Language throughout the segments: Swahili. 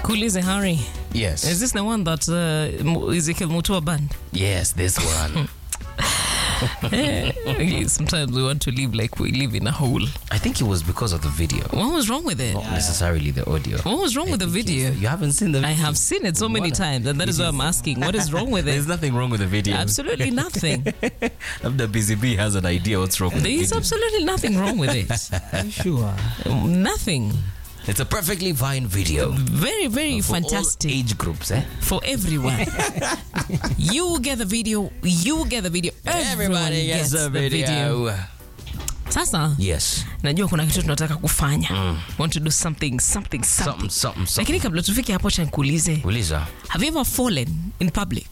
Kuulize Harry. Yes. Is this the one that uh, Mu- Ezekiel Mutua banned? yes, this one. Eh, Sometimes we want to live like we live in a hole. I think it was because of the video, What was wrong with it? not necessarily the audio. What was wrong with the video? You haven't seen the I have seen it so many What? times, and that is why I'm asking, what is wrong with There's it? nothing wrong with the video. Absolutely nothing. The Busy Bee has an idea what's wrong with There the is video. absolutely nothing wrong with it. Sure. Nothing. It's a perfectly fine video. Very, very For all fantastic age groups, eh? for everyone. you get the video. You get the video. Everyone gets the video. Sasa Yes. najua kuna kitu tunataka kufanya. Want to do something, something, something. Something, something, something. Lakini kabla tufike hapo, cha nikuulize, Uliza. have you ever fallen in public?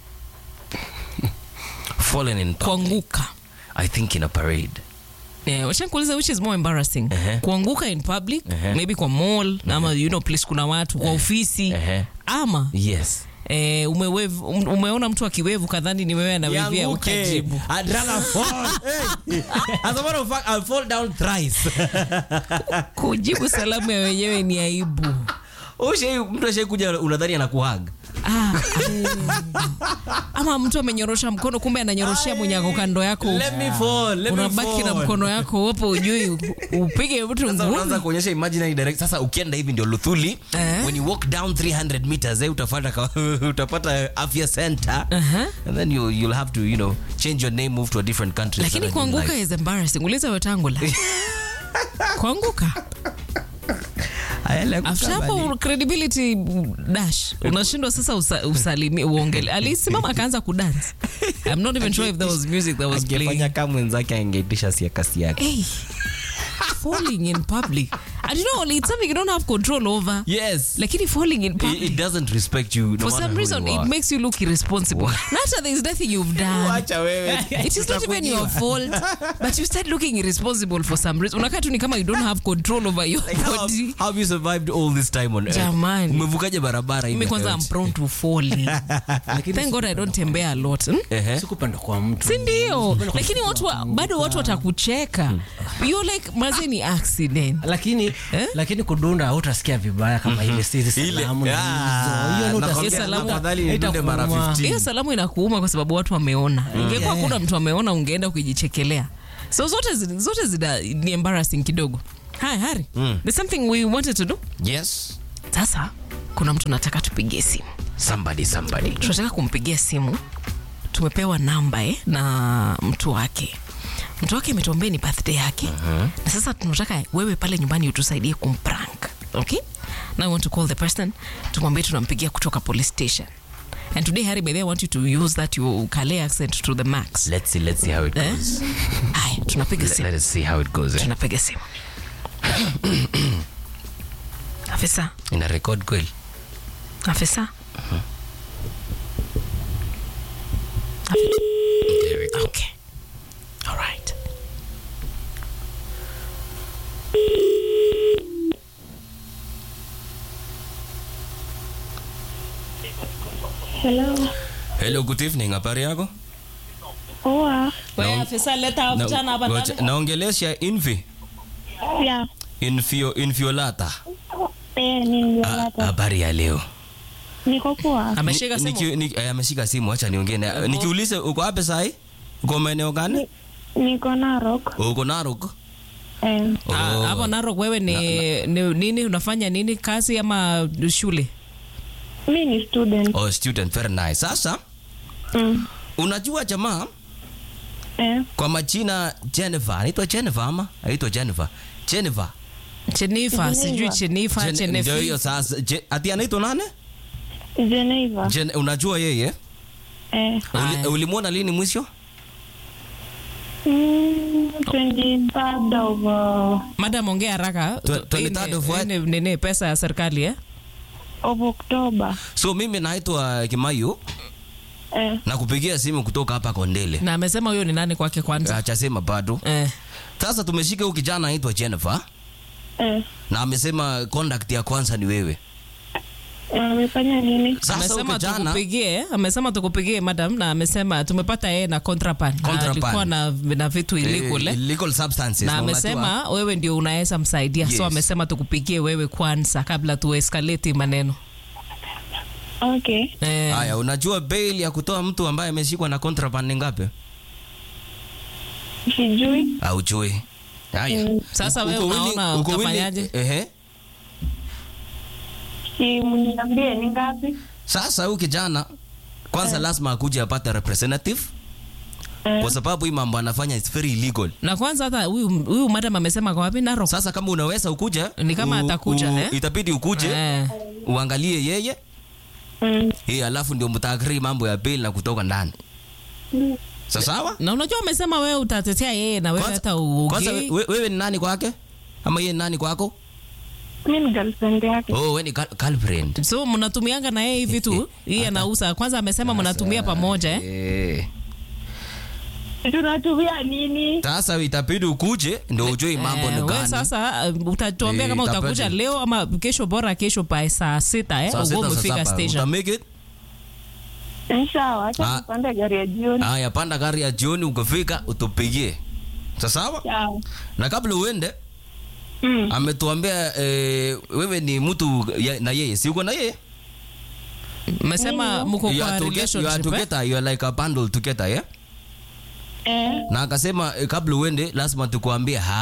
Fallen in public. Kuanguka. I think in a parade. Yeah, wacha nikuulize which is more embarrassing Ehe. kuanguka in public Ehe. maybe kwa mall ama you know place kuna watu kwa ofisi Ehe. ama Yes. eh, umewevu, um- umeona mtu akiwevu kadhani ni wewe anawevia ukajibu I'd rather fall. Hey. As a matter of fact, I'll fall down thrice. kujibu salamu ya wenyewe ni aibu Ushai, mtu ashai kuja unadhani anakuhag. ah, eh. ama mtu amenyorosha mkono kumbe ananyoroshea mwenye ako kando yako Let me fall. Let me unabaki na fall. mkono wako wapo ujui upige mtu Sasa unaanza ngumi kuonyesha imaginary direct. Sasa ukienda hivi ndio Luthuli. Eh. When you walk down 300 meters, eh, utapata ka- utapata afya center. Aha. And then you you'll have to, you know, change your name, move to a different country. lakini start a new kuanguka life. is embarrassing uliza wetangula kuanguka Ayala after kukabali. hapo credibility dash unashindwa sasa usa, usalimi uongele alisimama akaanza kudance i'm not even sure if there was music that was playing Angefanya kama mwenzake angeitisha siakasi yake. hey falling in public and you know it's something you don't have control over Yes. lakini falling in It, public it doesn't respect you no for matter some who reason you it are. makes you look irresponsible not there is nothing you've done Wacha wewe. it is not even your fault but you start looking irresponsible for some reason unakaa tu ni kama you don't have control over your Like, how, body how have you survived all this time on earth? Jamani. Umevukaje barabara hivi? mimi kwanza I'm prone to falling thank god I don't tembea a lot hmm? Ehe. sikupenda kwa mtu si ndio Sikupenda kwa lakini mtu watu wa, kuanguka. bado watu watakucheka you're like maze ni accident lakini Eh? lakini kudunda hautasikia vibaya kama ile sisi Ile- salamu na Ah, hizo. Hiyo nakwambia, utasikia salamu- afadhali nidunde mara Haitakuuma. 15. hiyo salamu inakuuma kwa sababu watu wameona ingekuwa kuna mtu ameona ungeenda ukijichekelea so zote zi- zote zina ni embarrassing kidogo hi hari there's something we wanted to do Yes. sasa kuna mtu nataka tupigie simu Somebody, somebody. tunataka kumpigia simu tumepewa namba eh, na mtu wake mtu wake ametuambia ni birthday yake na sasa tunataka wewe pale nyumbani utusaidie kumprank okay now I want to call the person tumwambie tunampigia kutoka police station and today Harry by the way, I want you to use that your Calais accent to the max Let's see, let's see how it eh? goes. haya tunapiga Let, simu let us see how it goes. Eh? tunapiga simu afisa Ina record kweli? afisa There we go. okay all right Hello. Hello, good evening. Habari yako? Poa. wewe afisa leta Na- mchana hapa ngoja- ndani Naongelesha Invi. Ya. Infio, Infiolata. Eh, ni Ah, Yolata. Habari ya leo. Niko poa. ameshika Ni- simu niki- ni- eh, ameshika simu, acha niongee naye. Nikiulize uko wapi sahi? Uko maeneo gani? Niko Narok. Uko Narok? Eh, Ah, Oh. hapo Narok wewe ni, ni nini unafanya nini kazi ama shule mi ni student. Oh, student, very nice. Sasa Mm. unajua jamaa Eh, kwa majina Jennifer, anaitwa Jennifer ama anaitwa Jennifer? Jennifer. Chenifa Geneva. sijui Chenifa Jen- Ndio Chenefi hiyo sasa. Je- Ati anaitwa nani? Geneva. Jen, unajua yeye? Eh, Uli, Aya. ulimwona lini mwisho? mm, 23rd of uh, madam ongea haraka Tw- 23rd of what? Ini- nini pesa ya serikali eh of October. So mimi naitwa Kimayu Eh, na kupigia simu kutoka hapa Kondele. na amesema huyo ni nani kwake kwanza Achasema bado. eh Sasa tumeshika huyu kijana anaitwa Jennifer eh, na amesema contact ya kwanza ni wewe. amefanya nini? Sasa huyu amesema kijana tukupigie amesema tukupigie madam na amesema tumepata yeye na contraband Na Contraband. alikuwa na, na vitu illegal eh, eh. illegal substances na na unajua- amesema wewe ndio unaweza msaidia Yes. so amesema tukupigie wewe kwanza kabla tu escalate maneno Okay. Eh, Haya, unajua bail ya kutoa mtu ambaye ameshikwa na contraband ni ngapi? Sijui. Haujui. Haya. Sasa Uko wewe willing- unaona uko willing- utafanyaje? Ehe. Si mniambie ni ngapi? Sasa huyu kijana kwanza lazima akuje apate representative Eh. kwa sababu hii mambo anafanya is very illegal. na kwanza hata huyu huyu madam amesema kwa wapi Narok? Sasa kama unaweza ukuje, Ni kama u- atakuja, u- eh? itabidi ukuje Eh. uangalie yeye Mm. eh, alafu ndio mtaagree mambo ya bail na kutoka ndani. Sasa sawa? Na unajua umesema wewe utatetea yeye na wewe Kwanza- hata Kwanza uongei. we- wewe ni nani kwake? Ama yeye ni nani kwako? Mi ni girlfriend yake. Oh, wewe ni girl- girlfriend. So mnatumianga na yeye hivi tu. Hii anauza. Kwanza amesema mnatumia pamoja eh? Eh. Tunatumia nini? Sasa itabidi ukuje ndio ujue mambo ni Eh, wewe gani. sasa uh, utatuambia Eh, kama utakuja itabidi. leo ama kesho, bora kesho by saa sita eh, Saa uwe sita, saa umefika saba. station. Uta make it? Eh, Sawa, Ah. acha tupande gari ya jioni. Haya, panda gari ya jioni, ukifika utupigie. Sasa sawa? Sawa. Na kabla uende Mm. ametuambia eh, wewe ni mtu ya- na yeye, si uko na yeye? Mmesema mko You kwa are toge- you are relationship eh? together, you are like a bundle together, yeah? Eh. Na akasema eh, kabla uende lazima tukuambie